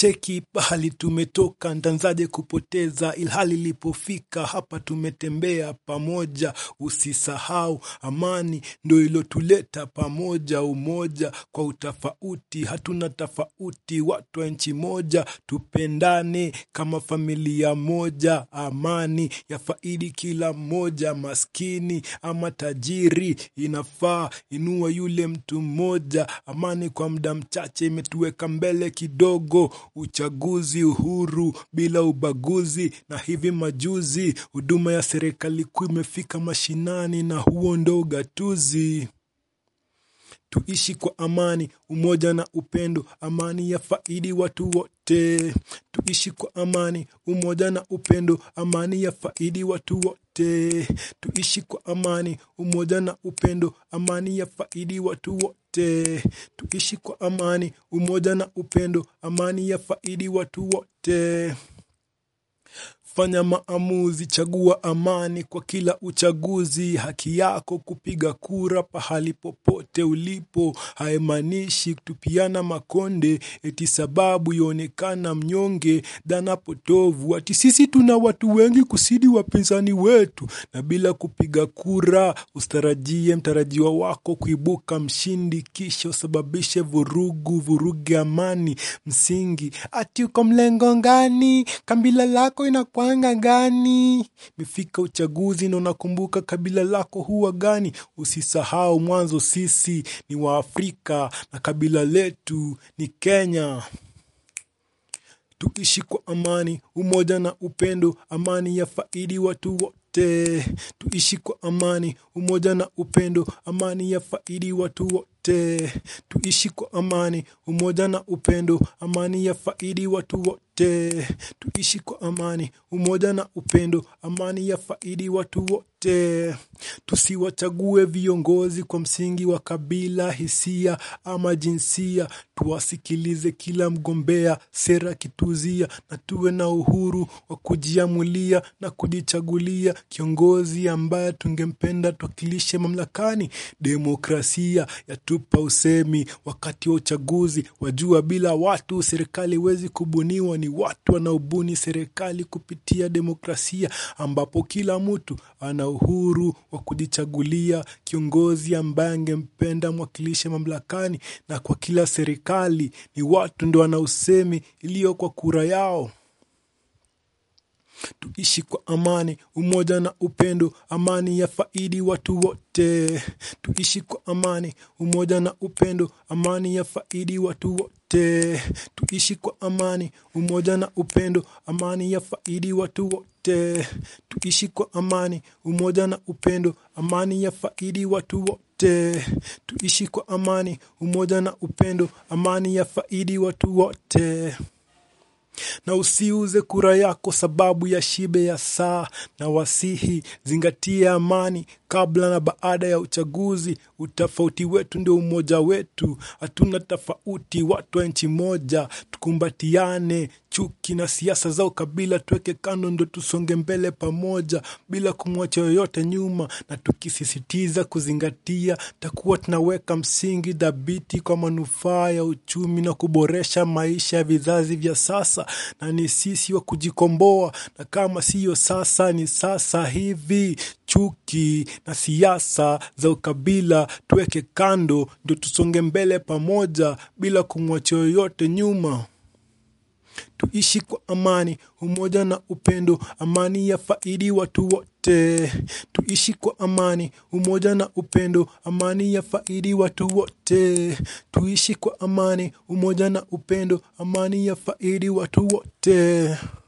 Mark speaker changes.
Speaker 1: cheki pahali tumetoka ntanzaje kupoteza ilhali ilipofika hapa tumetembea pamoja usisahau amani ndo ilotuleta pamoja umoja kwa utafauti hatuna tofauti watu wa nchi moja tupendane kama familia moja amani ya faidi kila mmoja maskini ama tajiri inafaa inua yule mtu mmoja amani kwa muda mchache imetuweka mbele kidogo uchaguzi uhuru bila ubaguzi na hivi majuzi huduma ya serikali kuu imefika mashinani na huo ndo ugatuzi tuishi kwa amani umoja na upendo amani ya faidi watu wote tuishi kwa amani umoja na upendo amani ya faidi watu wote tuishi kwa amani umoja na upendo amani ya faidi watu wote tuishi kwa amani umoja na upendo amani ya faidi watu wote Fanya maamuzi, chagua amani kwa kila uchaguzi. Haki yako kupiga kura pahali popote ulipo, haimaanishi kutupiana makonde eti sababu yaonekana mnyonge dhana potovu ati sisi tuna watu wengi kusidi wapinzani wetu, na bila kupiga kura usitarajie mtarajiwa wako kuibuka mshindi, kisha usababishe vurugu, vuruge amani msingi. Ati uko mlengo ngani? Kabila lako inakwanga gani? Mefika uchaguzi na unakumbuka kabila lako huwa gani? Usisahau mwanzo sisi ni Waafrika na kabila letu ni Kenya. Tuishi kwa amani, umoja na upendo, amani ya faidi watu wote. Tuishi kwa amani, umoja na upendo, amani ya faidi watu wote. Tuishi kwa amani, umoja na upendo, amani ya faidi watu wote. Tuishi kwa amani, umoja na upendo, amani ya faidi watu wote. Tusiwachague viongozi kwa msingi wa kabila, hisia ama jinsia. Tuwasikilize kila mgombea, sera kituzia, na tuwe na uhuru wa kujiamulia na kujichagulia kiongozi ambaye tungempenda tuwakilishe mamlakani. Demokrasia yatupa usemi wakati wa uchaguzi, wajua bila watu serikali haiwezi kubuniwa. Ni watu wanaobuni serikali kupitia demokrasia, ambapo kila mtu ana uhuru wa kujichagulia kiongozi ambaye angempenda mwakilishe mamlakani, na kwa kila serikali ni watu ndo wana usemi iliyo kwa kura yao. Tuishi kwa amani, umoja na upendo, amani ya faidi watu wote. Tuishi kwa amani, umoja na upendo, amani ya faidi watu wote. Tuishi kwa amani, umoja na upendo, amani ya faidi watu wote. Tuishi kwa amani, umoja na upendo, amani ya faidi watu wote. Tuishi kwa amani, umoja na upendo, amani ya faidi watu wote na usiuze kura yako sababu ya shibe ya saa na wasihi zingatia amani kabla na baada ya uchaguzi utofauti wetu ndio umoja wetu hatuna tofauti watu wa nchi moja tukumbatiane chuki na siasa za ukabila tuweke kando ndo tusonge mbele pamoja bila kumwacha yoyote nyuma na tukisisitiza kuzingatia takuwa tunaweka msingi dhabiti kwa manufaa ya uchumi na kuboresha maisha ya vizazi vya sasa na ni sisi wa kujikomboa na kama siyo sasa ni sasa hivi chuki na siasa za ukabila tuweke kando ndio tusonge mbele pamoja bila kumwacha yoyote nyuma tuishi kwa amani, umoja na upendo, amani ya faidi watu wote. Tuishi kwa amani, umoja na upendo, amani ya faidi watu wote. Tuishi kwa amani, umoja na upendo, amani ya faidi watu wote.